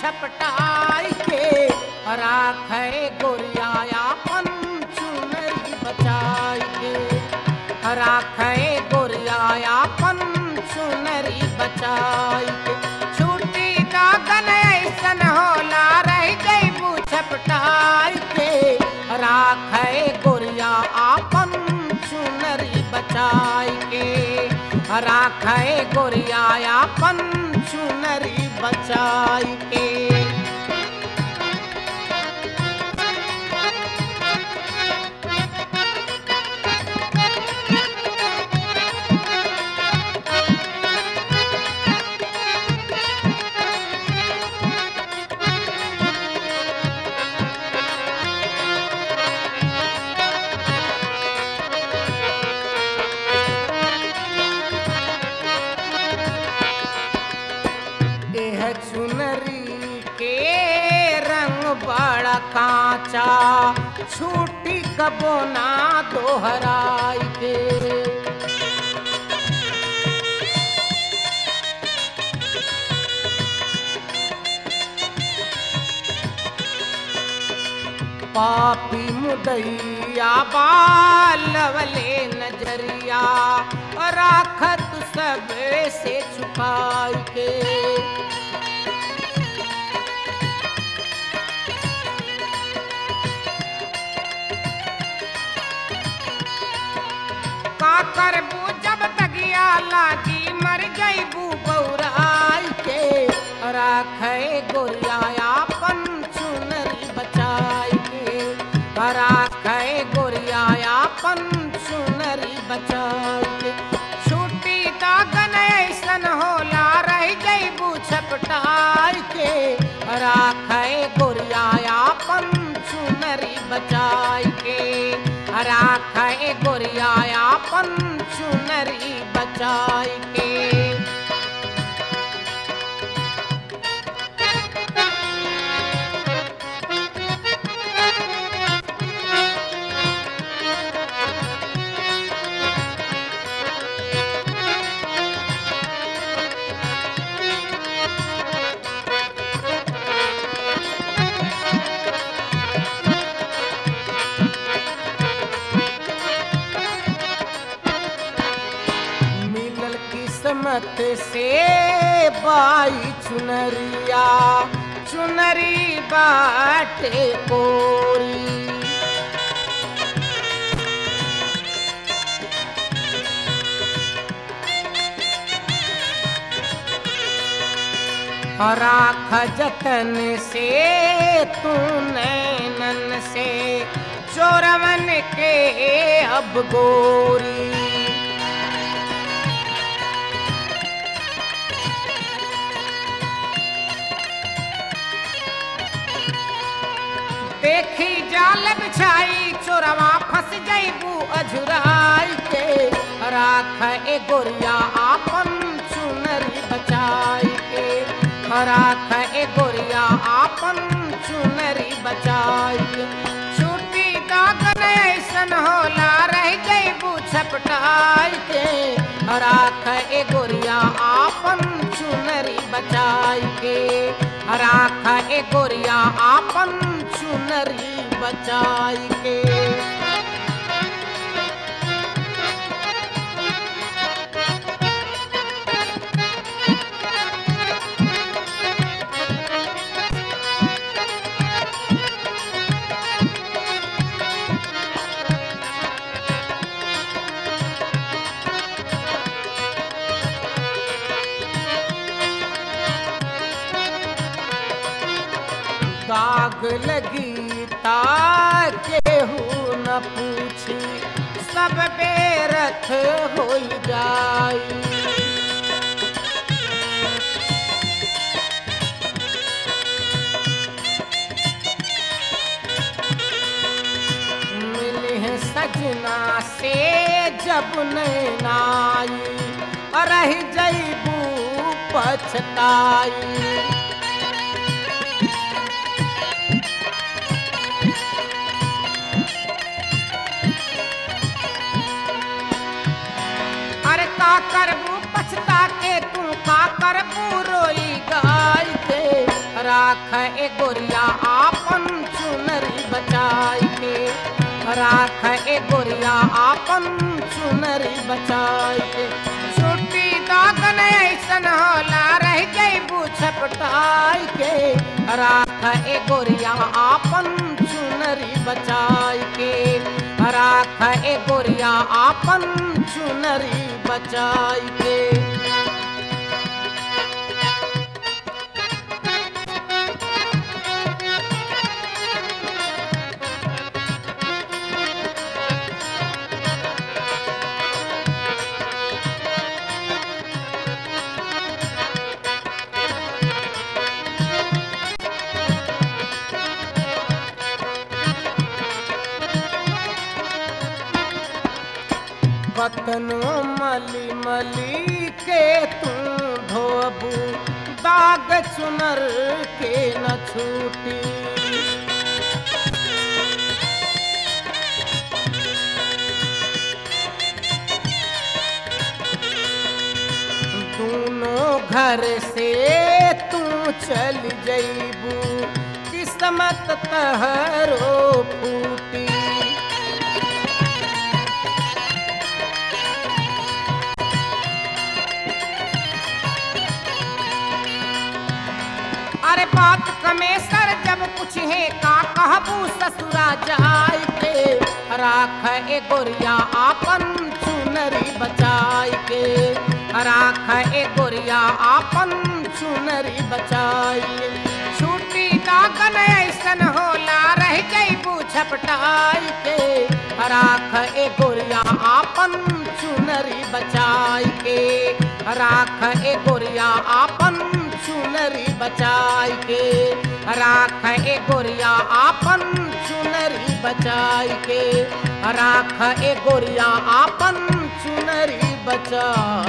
छपटाई के राखे गोरियाया पन चुनरी बचाई के राखे गोरियाया पन चुनरी बचाई के छूटी दागन ऐसन होला रह जैबू छपटाई के राखे गोरिया आपन चुनरी बचाई के राखे गोरिया आपन चुनरी बचाई के एह चुनरी के रंग बड़ा कांचा छूटी कबो ना दोहराई के पापी मुदैया बालवले नजरिया राखत सब से छुपाई के का करबू जब तगिया लागी मर जईबू बौराई के राखे गोरियाया पन चुनरी बचाई के राखे गोरियाया पन चुनरी बचाई के छूटी दागन ऐसन होला रह जईबू छपटाई के राखे गोरियाया पन चुनरी बचाई के राखे गोरियाया पन चुनरी बचाई के मिलल किस्मत से बाई चुनरिया चुनरी बाटे कोरी राख जतन से तू नैनन से चोरवन के अब गोरी देखी जाल बिछाई चोरवा फंस जईबू अझुराई के राख ए गोरिया आपन चुनरी बचाई के राख ए गोरिया आपन चुनरी बचाई के छूटी दागन ऐसन होला रह जईबू छपटाई के राख ए गोरिया आपन चुनरी बचाई के राख ए गोरिया आपन चुनरी बचाई के दाग लगी ता केहू न पूछी सब बेरथ हो जाई मिली है सजना से जब नैनाई रह जईबू पछताई अरे का करबू पछता के तू का करबू रोई गाय के राख ए गोरिया आपन चुनरी बचाई के राख ए गोरिया आपन चुनरी बचाई के छुट्टी दागन ऐसन होला रह जैबू छपटाई के राख ए गोरिया आपन चुनरी बचाई के राख ए गोरिया आपन चुनरी बचाई के बतनो मली मली के तू धोबू दाग चुनर के न छूटी दोनों घर से तू चल जईबू किस्मत तहरो फूटी अरे बात कमेसर जब कुछ है का कहबू ससुरा जाय के राख ए गोरिया आपन चुनरी बचाई के राख ए गोरिया आपन चुनरी बचाई के छुट्टी दागन ऐसन होला रह जईबू झपटाई के राख ए गोरिया आपन चुनरी बचाई के राख ए गोरिया आपन चुनरी बचाई के राख ए गोरिया आपन चुनरी बचाई के राख ए गोरिया आपन चुनरी बचाई